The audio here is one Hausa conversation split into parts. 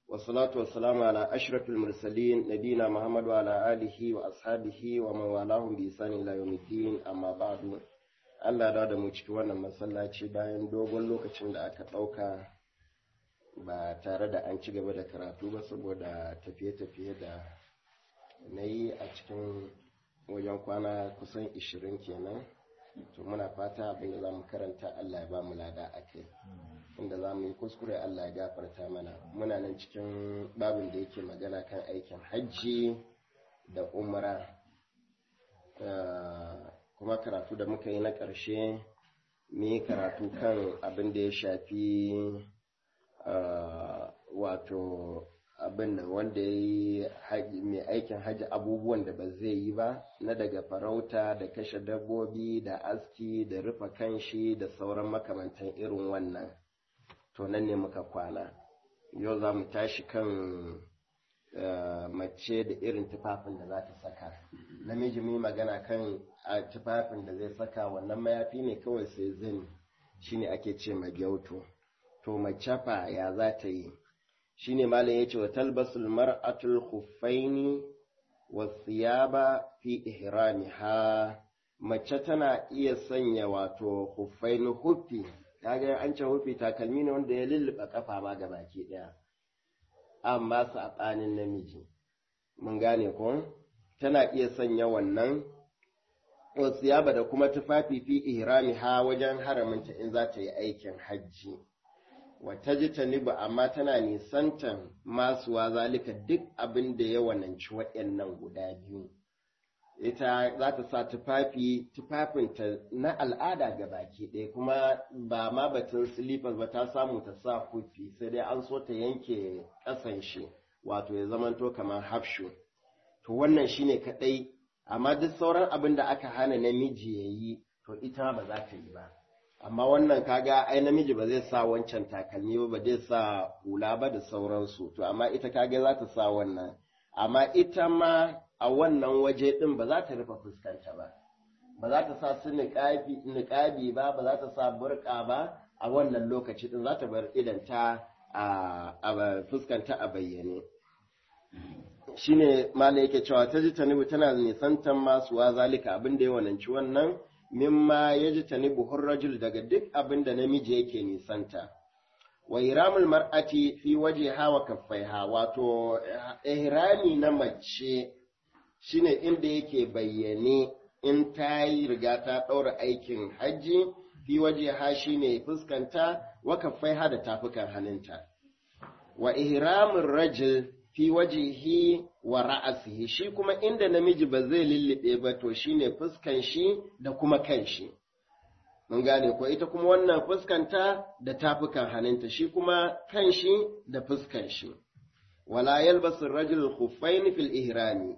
والصلاة والسلام على أشرف المرسلين نبينا محمد وعلى آله وأصحابه ومن والاهم بإحسان إلى يوم الدين أما بعد Allah da da mu cikin wannan masallaci bayan dogon lokacin da aka ɗauka ba tare da an ci gaba da karatu ba saboda tafiye-tafiye da na yi a cikin wajen kwana kusan 20 kenan to muna fata abinda za mu karanta Allah ya ba mu lada a kai inda za mu yi kuskure Allah ya gafarta mana muna nan cikin babin da yake magana kan aikin hajji da umra kuma karatu da muka yi na ƙarshe mu yi karatu kan abin da ya shafi wato abin da wanda ya yi mai aikin hajji abubuwan da ba zai yi ba na daga farauta da kashe dabbobi da aski da rufe kanshi da sauran makamantan irin wannan to nan ne muka kwana yau za mu tashi kan mace da irin tufafin da za ta saka namiji mai magana kan tufafin da zai saka wannan mayafi ne kawai sai zani shine ake ce magyauto to mace fa ya za ta yi shine malam yace wa talbasul mar'atul khuffaini wasiyaba fi ihramiha mace tana iya sanya wato khuffaini huffi kaga an ce huffi takalmi ne wanda ya lulluɓa kafa ma baki ɗaya amma saɓanin namiji mun gane ko tana iya sanya wannan wasiyaba da kuma tufafi fi ihramiha wajen haraminta in za ta yi aikin hajji wata ji ta niba amma tana nisantan masuwa zalika duk abin da ya wananci waɗannan guda biyu ita za ta sa tufafi tufafinta na al'ada ga baki ɗaya kuma ba ma batun silifas ba ta samu ta sa kufi sai dai an so ta yanke ƙasan shi wato ya zamanto kamar hafshu to wannan shine kaɗai amma duk sauran abin da aka hana namiji ya yi to ita ba za ta yi ba amma wannan kaga ai namiji ba zai sa wancan takalmi ba ba zai sa hula ba da sauransu to amma ita kaga za ta sa wannan amma ita ma a wannan waje din ba za ta rufe fuskanta ba ba za ta sa su niƙabi ba ba za ta sa burka ba a wannan lokaci din za ta bar idanta a fuskanta a bayyane shine malai yake cewa ta ji tanibu tana nisantan masu wa zalika abin da ya wananci wannan mimma ya ji tanibu hurrajul daga duk abin da namiji yake nisanta wa iramul mar'ati fi waje hawa kaffaiha wato ihrami na mace shine inda yake bayyane in ta yi riga ta ɗaura aikin hajji fi waje ha shine fuskanta wa kaffaiha da tafukan hannunta wa ihramul rajul fi wajihi wa ra'asihi shi kuma inda namiji ba zai lullube ba to shine fuskan shi da kuma kan shi mun gane ko ita kuma wannan fuskanta da tafukan hannunta shi kuma kan shi da fuskan shi wala yalbasu rajul khuffain fil ihrami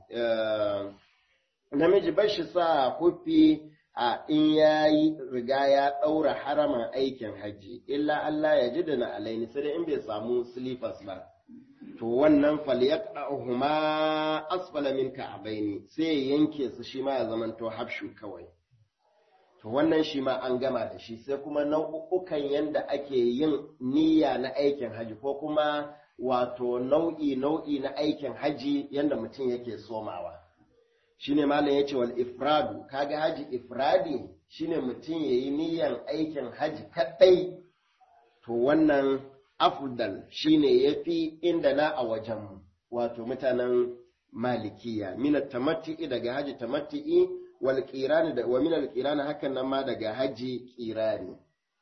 namiji ba shi sa kufi a in yayi riga ya daura haraman aikin haji illa Allah ya ji da na alaini sai in bai samu slippers ba to wannan falyaqahuma asfala min ka'baini sai yanke su shi ma ya zamanto habshu kawai to wannan shi ma an gama da shi sai kuma nau'ukan yanda ake yin niyya na aikin haji ko kuma wato nau'i nau'i na aikin haji yanda mutum yake somawa shine malam yace wal ifradu kaga haji ifradi shine mutum yayi niyyan aikin haji kadai to wannan afdal shine yafi inda na a wajen wato mutanen malikiya min tamattu'i daga haji tamattu'i wal qirani da wa min al qirani hakan nan ma daga haji qirani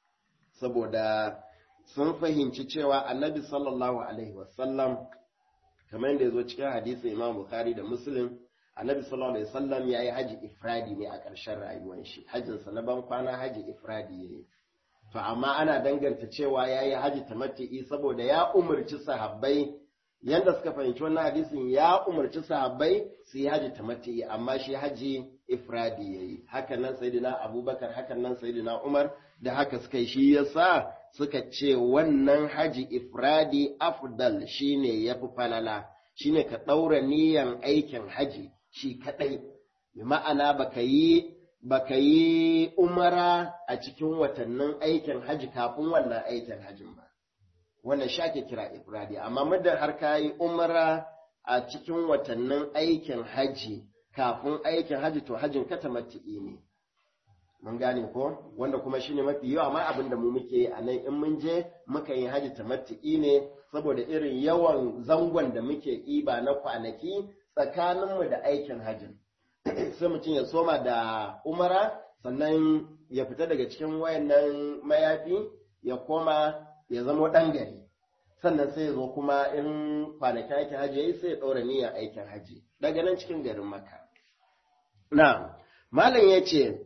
saboda sun fahimci cewa annabi sallallahu alaihi wasallam kamar yadda yazo cikin hadisi imam bukhari da muslim annabi sallallahu alaihi wasallam yayi haji ifradi ne a ƙarshen rayuwar shi hajjinsa na ban kwana haji ifradi yayi to amma ana danganta cewa ya yi haji tamattu'i saboda ya umarci sahabbai yadda suka fahimci wannan hadisin ya umarci sahabbai su yi haji tamattu'i amma shi haji ifradi ya yi hakan nan sayyidina abubakar hakan nan sayyidina umar da haka suka yi shi yasa suka ce wannan haji ifradi afdal shine yafi falala shine ka ɗaura niyan aikin haji shi kaɗai bi ma'ana baka yi baka yi umara a cikin watannin aikin haji kafin wannan aikin hajin ba wannan shi ake kira ifradi amma muddin har ka yi umra a cikin watannin aikin haji kafin aikin haji to hajin ka tamattu'i ne mun gane ko wanda kuma shine mafi yawa ma abin da mu muke yi a nan in mun je muka yi haji tamattu'i ne saboda irin yawan zangon da muke iba na kwanaki tsakaninmu da aikin hajin sai mutum ya soma da umara sannan ya fita daga cikin wayannan mayafi ya koma ya zama ɗan gari sannan sai ya zo kuma in kwanakin aikin haji ya yi sai ya ɗaura niyyar aikin haji daga nan cikin garin maka na malam ya ce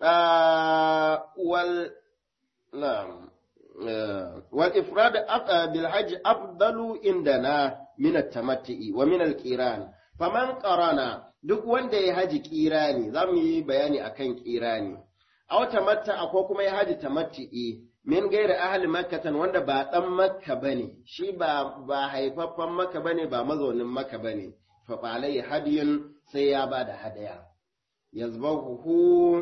wal na wal ifrad bil hajj afdalu indana min at-tamattu'i wa min al-qiran faman qarana duk wanda ya haji kirani za mu yi bayani akan kirani a wata matta ko kuma ya haji tamattu'i min gaira ahli makkatan wanda ba dan makka bane shi ba ba haifaffen makka bane ba mazaunin makka bane fa alai hadiyun sai ya bada hadaya yazbahu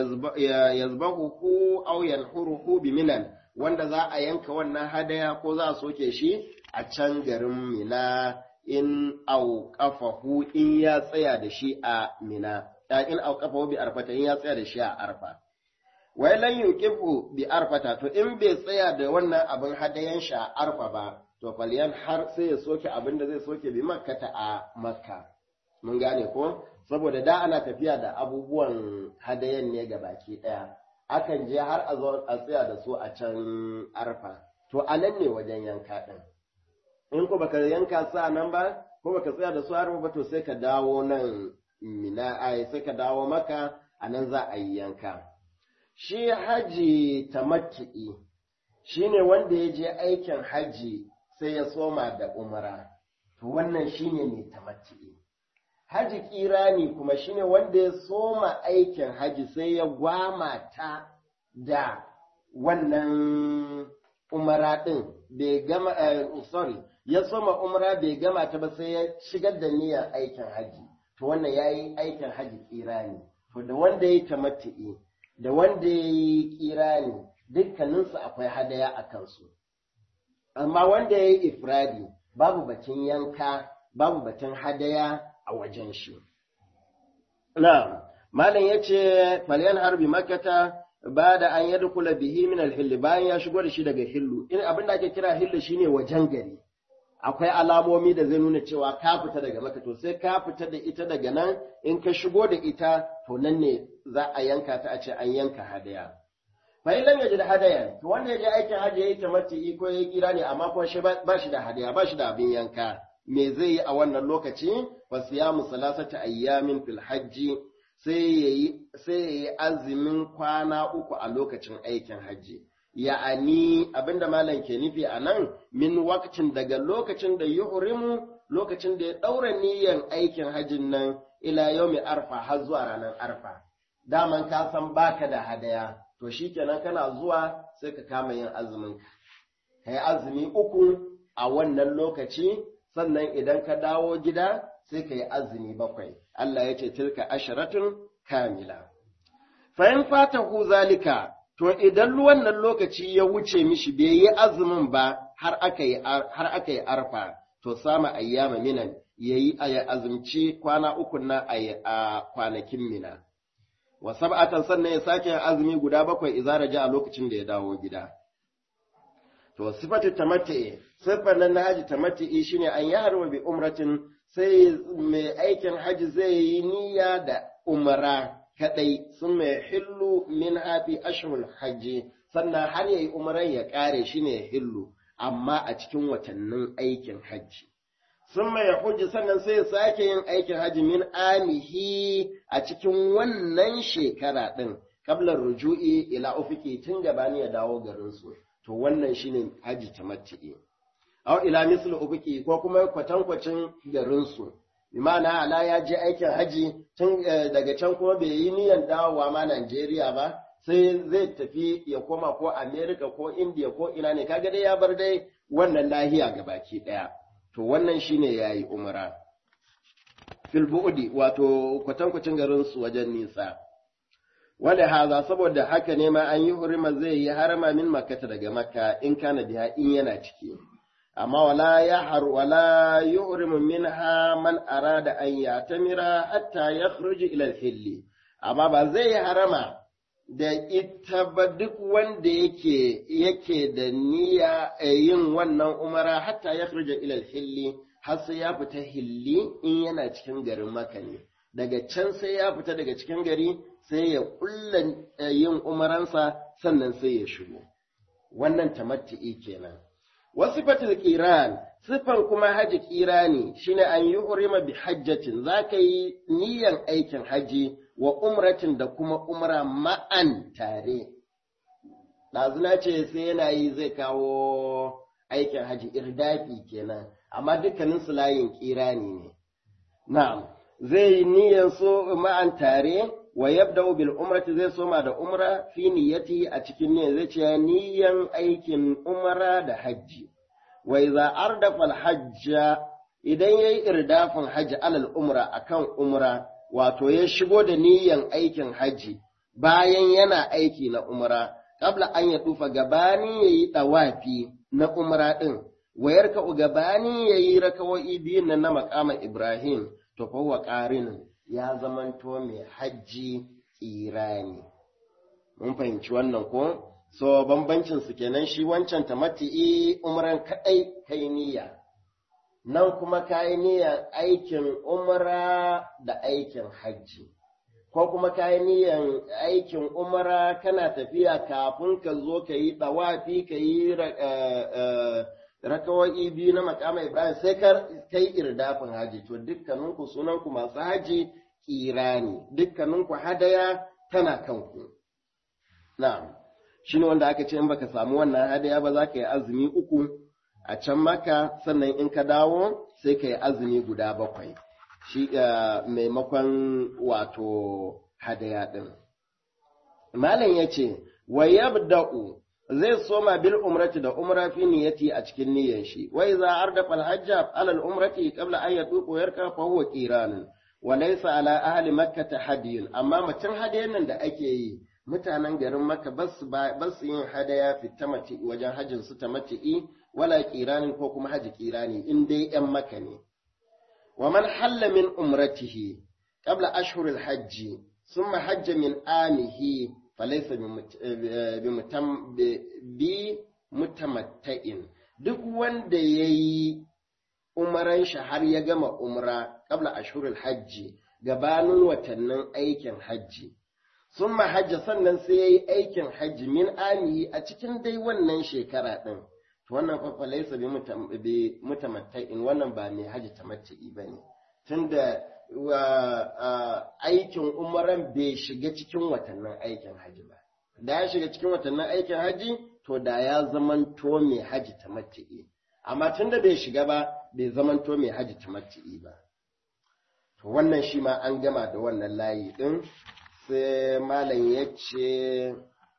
yazbahu aw yanhuruhu bi minan wanda za a yanka wannan hadaya ko za a soke shi a can garin mina in auqafahu in ya tsaya da shi a mina in auqafahu bi arfata in ya tsaya da shi a arfa wai lan yuqifu bi arfata to in bai tsaya da wannan abin hadayan shi a arfa ba to falyan har sai ya soke abin da zai soke bi makkata a makka mun gane ko saboda da ana tafiya da abubuwan hadayan ne ga baki daya akan je har a zo a tsaya da su a can arfa to a nan ne wajen yanka din in ko baka yanka su a nan ba ko baka tsaya da su arfa ba to sai ka dawo nan mina ai sai ka dawo maka a nan za a yi yanka shi haji tamattu'i shine wanda ya je aikin haji sai ya soma da umara to wannan shine mai tamattu'i haji kirani kuma shine wanda ya soma aikin haji sai ya gwama ta da wannan umara din bai gama sorry ya soma umara bai gama ta ba sai ya shigar da niyyar aikin haji to wannan yayi aikin haji kirani to da wanda ya tamattu'i da wanda ya yi kirani dukkaninsu akwai hadaya a kansu amma wanda ya yi ifradi babu batun yanka babu batun hadaya a wajen shi na malam ya ce falyan harbi makata ba da an yadda kula bihi min alhilli bayan ya shigo da shi daga hillu in abin da ake kira hillu shine wajen gari akwai alamomi da zai nuna cewa ka fita daga maka to sai ka fita da ita daga nan in ka shigo da ita to nan ne za a yanka ta a ce an yanka hadaya fa in lam yajid hadayan to wanda yaje aikin haji yayi tamatti ko yayi kira ne amma kuma shi ba shi da hadaya ba shi da abin yanka me zai yi a wannan lokaci fa siyamu salasata ayyamin fil hajji sai yayi sai yayi azumin kwana uku a lokacin aikin haji ya'ani abinda malam ke nufi a nan min wakacin daga lokacin da yuhrimu lokacin da ya ɗaura niyyar aikin hajjin nan ila yau arfa har zuwa ranar arfa daman ka san baka da hadaya to shikenan kana zuwa sai ka kama yin azumin ka yi azumi uku a wannan lokaci sannan idan ka dawo gida sai ka yi azumi bakwai Allah ya ce tilka asharatun kamila fa in fatahu zalika to idan wannan lokaci ya wuce mishi bai yi azumin ba har aka yi har aka yi arfa to sama ayyama minan yayi aya azumci kwana uku na a kwanakin mina wa sab'atan sannan ya sake azumi guda bakwai izara ja a lokacin da ya dawo gida to sifatu tamatti sifar nan na haji tamatti shine an yi harwa bi umratin sai mai aikin haji zai yi niyya da umra kadai sun mai hillu min hafi ashhurul hajji sannan har yayi umran ya kare shi ne hillu amma a cikin watannin aikin hajji sun mai hujji sannan sai ya sake yin aikin hajji min amihi a cikin wannan shekara din kablar ruju'i ila ufiki tun gabani ya dawo garin su to wannan shine hajji tamattu'i aw ila mislu ufiki ko kuma kwatankwacin garin su Imana ala ya je aikin haji tun daga can kuma bai yi niyan dawowa ma Najeriya ba sai zai tafi ya koma ko Amerika ko India ko ina ne kaga dai ya bar dai wannan lahiya ga baki daya to wannan shine yayi umra fil bu'di wato kwatankwacin garin su wajen nisa wanda haza saboda haka ne ma an yi hurima zai yi harama min makata daga makka in kana biya in yana ciki amma wala ya har wala yuhrimu minha man arada an yatamira hatta yakhruju ila al-hilli amma ba zai yi harama da ita ba duk wanda yake yake da niyya yin wannan umara hatta yakhruju ila al-hilli har sai ya fita hilli in yana cikin garin Makka ne daga can sai ya fita daga cikin gari sai ya kulla yin umaransa sannan sai ya shigo wannan tamattu'i kenan wasu fatil qiran sifan kuma haji qirani shine an yi urima bi hajjatin zaka yi niyan aikin haji wa umratin da kuma umra ma'an tare ɗazuna ce sai yana yi zai kawo aikin haji irdafi kenan amma dukkanin su layin qirani ne na'am zai yi niyan so ma'an tare wa yabda bil umrati zai soma da umra fi niyyati a cikin niyyar zai ce niyyan aikin umra da hajji wa idza ardafa al hajja idan yayi irdafin hajji alal umra akan umra wato ya shigo da niyyan aikin hajji bayan yana aiki na umra qabla an ya tufa gabani yayi dawafi na umra din wayarka gabani yayi rakawoyi biyun nan na maqama ibrahim to fa huwa qarinun ya zamanto mai hajji tsirani. Mun fahimci wannan ko? So, bambancin su kenan shi wancan tamati'i umran kaɗai kai niyya. Nan kuma kayi niyyar aikin umra da aikin hajji. Ko kuma kayi niyyar aikin umra kana tafiya kafin ka zo ka yi ɗawafi ka yi rakawa'i biyu na makama Ibrahim sai ka kai irdafin haji to dukkaninku sunanku masu haji kirani dukkaninku hadaya tana kanku na'am shine wanda aka ce in baka samu wannan hadaya ba za ka yi azumi uku a can maka sannan in ka dawo sai ka yi azumi guda bakwai shi maimakon wato hadaya din malam ya ce wa yabda'u zai soma bil umrati da umra fi niyyati a cikin niyyar shi wa idza ardafa al hajja ala al umrati qabla an yatuqu yarka fa huwa qiran wa laysa ala ahli makkah hadiyun amma mutum hadayan nan da ake yi mutanen garin makka bas bas yin hadaya fi tamati wajen hajjin su tamati wala qiranin ko kuma haji qirani in dai yan makka ne wa man halla min umratihi qabla ashhur al hajji ثم حج من آمه فليس بمتمتئن duk wanda ya yi umaran shi har ya gama umra kabla ashurul hajji gabanin watannin aikin hajji sun hajja sannan sai ya yi aikin hajji min amihi a cikin dai wannan shekara ɗin to wannan fafa laisa bi mutamatta'in wannan ba mai hajji tamattu'i ba ne tunda aikin umaran bai shiga cikin watannin aikin haji ba da ya shiga cikin watannin aikin haji to da ya zamanto mai haji ta mati'i amma tun da bai shiga ba bai zamanto mai haji ta mati'i ba to wannan shi ma an gama da wannan layi din sai malam ya ce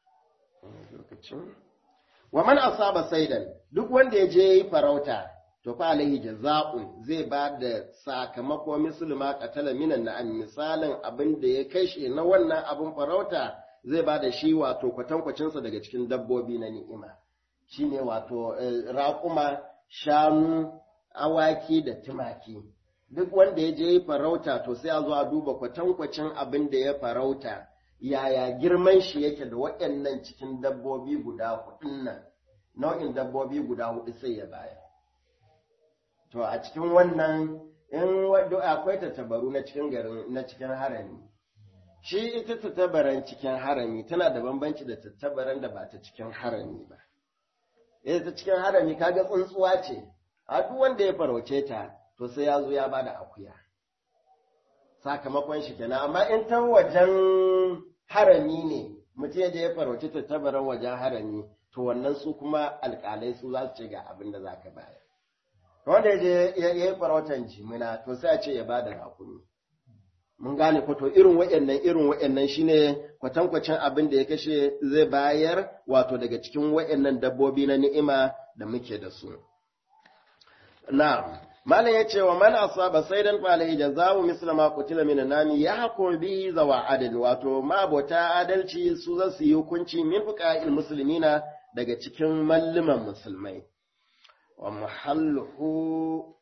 wa man asaba saidan duk wanda ya je yi farauta to fa alaihi jaza'un zai ba da sakamako musulma qatala minan na'am misalin abin da ya kashe na wannan abin farauta zai ba da shi wato kwatankwacin sa daga cikin dabbobi na ni'ima shine wato raƙuma shanu awaki da tumaki duk wanda ya je farauta to sai a zo a duba kwatankwacin abin da ya farauta yaya girman shi yake da waɗannan cikin dabbobi guda hudun nan nau'in dabbobi guda hudu sai ya bayar To a cikin wannan in wadda akwai tattabaru na cikin garin na cikin harami. Shi ita tattabaran cikin harami tana da bambanci da tattabaran da ba ta cikin harami ba. Ita ta cikin harami kaga tsuntsuwa ce, a duk wanda ya farauce ta to sai ya zo ya bada akuya. Sakamakon shi kenan amma in ta wajen harami ne mutum ya je ya farauce tattabaran wajen harami to wannan su kuma alƙalai su za su ce ga abin da za ka bayar. wanda ya ya yi farautan jimina to sai a ce ya bada rakumi mun gane ko to irin waɗannan irin waɗannan shine kwatankwacin abin da ya kashe zai bayar wato daga cikin waɗannan dabbobi na ni'ima da muke da su na'am malam ya ce wa man asaba saidan falai jazawu misla ma qutila min nami ya hukum bihi zawa adl wato mabota adalci su za su yi hukunci min fuqa'il muslimina daga cikin malluman musulmai wa muhalluhu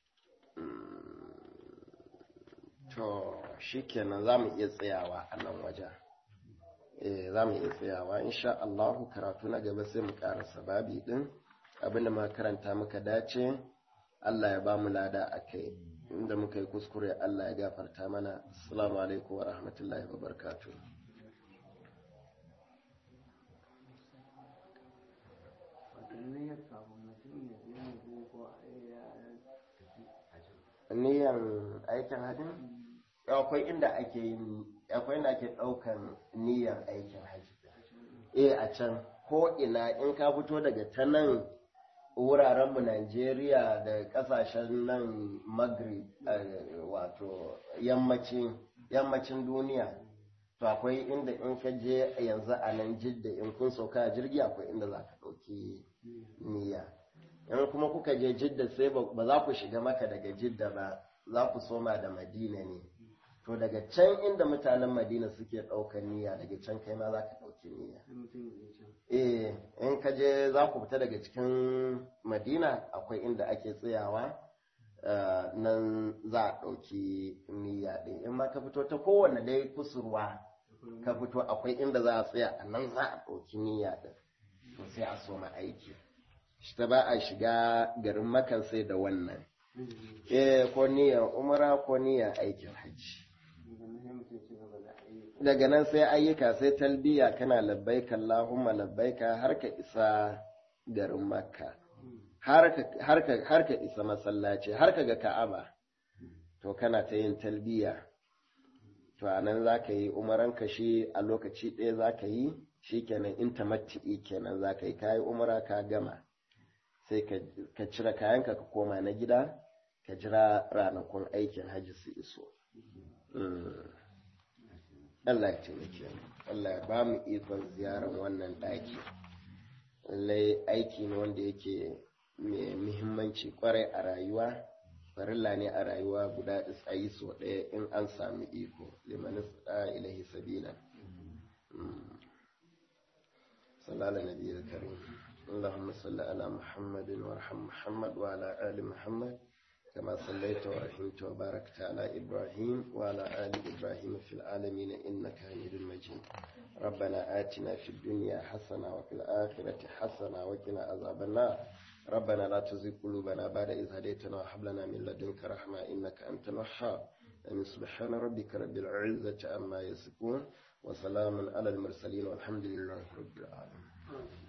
to shikenan zamu iya tsayawa a nan wajen eh zamu iya tsayawa insha Allah karatu na gaba sai mu karasa babi din abinda muka karanta muka dace Allah ya ba mu lada a kai inda muka yi kuskure Allah ya gafarta mana assalamu alaikum wa rahmatullahi wa barakatuh niyan aikin hadin akwai inda ake yin akwai inda ake daukan niyan aikin haji eh a can ko ina in ka fito daga ta nan wurarenmu Najeriya da kasashen nan Maghrib wato yammacin duniya to akwai inda in ka je yanzu a nan jidda in kun sauka a jirgi akwai inda za ka ɗauki niyya in kuma kuka je jidda sai ba za ku shiga maka daga jidda ba za ku soma da madina ne to daga can inda mutanen madina suke ɗaukar niyya daga can kai ma za ka ɗauki niyya eh in ka je za ku fita daga cikin madina akwai inda ake tsayawa nan za a ɗauki niyya ɗin in ma ka fito ta kowane dai kusurwa ka fito akwai inda za a tsaya a nan za a ɗauki niyya ɗin to sai a soma aiki ta ba a shiga garin makan sai da wannan eh ko niyyar umara ko niyyar aikin hajji daga nan sai ayyuka sai talbiya kana labbaika Allahumma labbaika har ka isa garin makka har ka isa masallaci har ka ga ka'aba to kana ta yin talbiya to a nan za ka yi umaranka shi a lokaci ɗaya za ka yi shi kenan in tamatti'i kenan za ka yi ka yi umara ka gama sai ka cire kayanka ka koma na gida ka jira ranakun aikin hajji su iso Allah ya taimake mu Allah ya ba mu ikon ziyarar wannan ɗaki lallai aiki ne wanda yake mai muhimmanci kwarai a rayuwa farilla ne a rayuwa guda a yi so ɗaya in an sami iko limanin ilahi sabila sallallahu alaihi wa karim اللهم صل على محمد وارحم محمد وعلى آل محمد كما صليت ورحمت وباركت على إبراهيم وعلى آل إبراهيم في العالمين إنك حميد مجيد ربنا آتنا في الدنيا حسنة وفي الآخرة حسنة وقنا عذاب النار ربنا لا تزغ قلوبنا بعد إذ هديتنا وهب لنا من لدنك رحمة إنك أنت الوهاب أمين سبحان ربك رب العزة عما يصفون وسلام على المرسلين والحمد لله رب العالمين